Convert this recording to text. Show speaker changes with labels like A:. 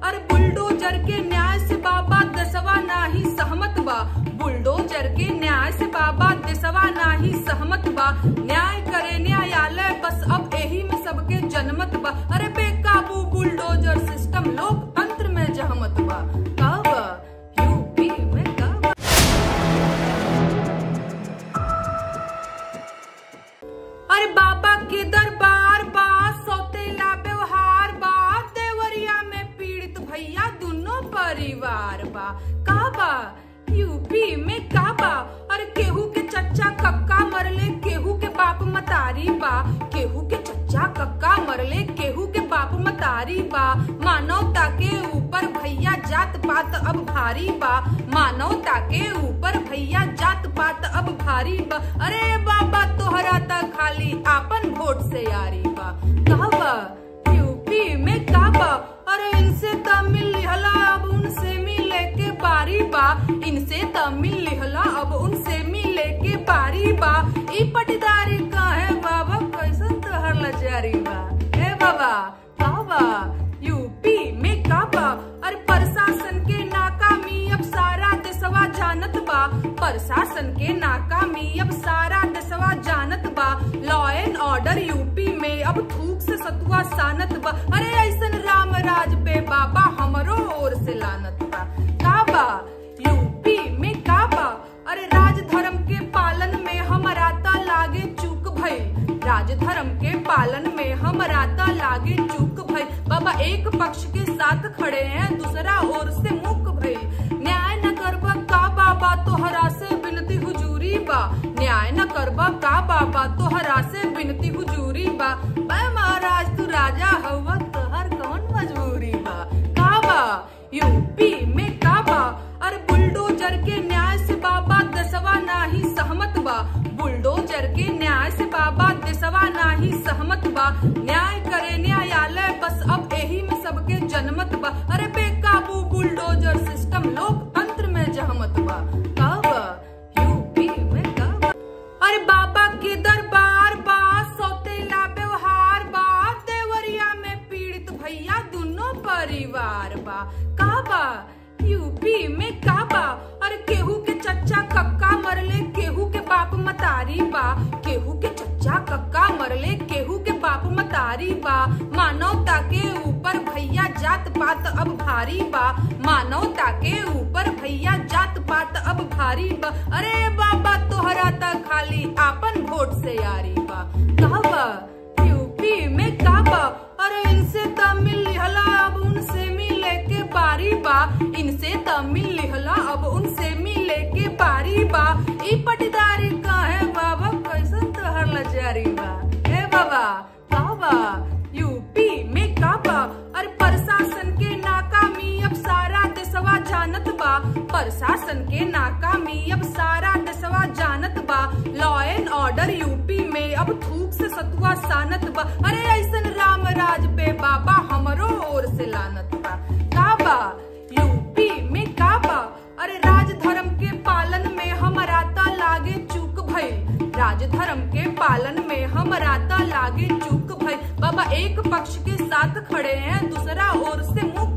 A: अरे बुलडोजर के न्याय से बाबा दसवा नाही सहमत बा बुलडोजर के न्याय से बाबा दसवा नाही सहमत बा न्याय करे न्यायालय बस अब यही में सबके जनमत बा अरे बेकाबू बुलडोजर सिस्टम लोकतंत्र में जहमत बा कब यूपी में कब अरे बाबा के दरबार बा सौतेला व्यवहार बा देवरिया में पीड़ित भैया दोनों परिवार बा का बा यूपी में का बा अरे केहू के चच्चा कक्का मरले केहू के बाप मतारी बा केहू के चच्चा कक्का मरले केहू के बाप मतारी बा मानवता के ऊपर भैया जात पात अब भारी बा मानवता के ऊपर भैया जात पात अब भारी बा अरे बाबा तोहरा त खाली आपन वोट से यारी बा कहबा यूपी में काबा अरे इनसे त मिल लिहला अब उनसे मिले के बारी बा इनसे त मिल लिहला अब उनसे मिले के बारी बा ई पटदारी कहे बाबा कैसन तोहर लजारी बा ए बाबा कहबा यूपी में काबा अरे प्रशासन के नाकामी अब सारा देशवा जानत बा प्रशासन के नाकामी अब सारा देशवा जानत बा लॉ एंड ऑर्डर यूपी में अब थूक से सतुआ सानत बा अरे ऐसन राम राज पे बाबा हमरो ओर से लानत बा काबा यूपी में काबा अरे राज धर्म के पालन में हमारा ता लागे चूक भइल राज धर्म के पालन में हमारा ता लागे चूक भइल बाबा एक पक्ष के साथ खड़े हैं दूसरा ओर से मुक भइल न्याय न करबा का बाबा तोहरा से विनती हुजूरी बा न्याय न करबा का बाबा तोहरा से विनती हुजूरी बा बे महाराज तू राजा हवा तोहर कौन मजबूरी बा का बा यूपी में का बा अरे बुलडोजर के न्याय से बाबा दसवा नाही सहमत बा बुलडोजर के न्याय से बाबा दसवा नाही सहमत बा न्याय करे न्यायालय बस अब यही में सबके जनमत बा अरे बेकाबू बुलडोजर सिस्टम लोकतंत्र में जहमत बा कब यूपी में कब अरे बाबा के दरबार बा सौतेला व्यवहार बा देवरिया में पीड़ित भैया दोनों परिवार बा का बा यूपी में का बा अरे केहू के चच्चा कक्का मरले केहू के बाप मतारी बा केहू के चच्चा कक्का मरले केहू के बाप मतारी बा मानवता के ऊपर भैया जात पात अब भारी बा मानवता के ऊपर भैया जात पात अब भारी बा अरे बाबा तोहरा त खाली आपन वोट से यारी बा कहबा यूपी में काबा अरे इनसे त मिल लिहला अब उनसे मिले के बारी बा इनसे त मिल लिहला अब उनसे मिले के बारी बा ई पटदारी कहे बाबा कैसन तोहर लजारी बा ए बाबा कहबा यूपी में काबा अरे प्रशासन के नाकामी अब सारा देशवा जानत बा प्रशासन के नाकामी अब सारा देशवा जानत बा लॉ एंड ऑर्डर यूपी में अब थूक से सतुआ सानत बा अरे ऐसन राम राज पे बाबा हमरो ओर से लानत बा काबा यूपी में काबा अरे राज धर्म के पालन में हमारा ता लागे चूक भइल राज धर्म के पालन में हमारा ता लागे चूक भइल बाबा एक पक्ष के साथ खड़े हैं दूसरा ओर से मुक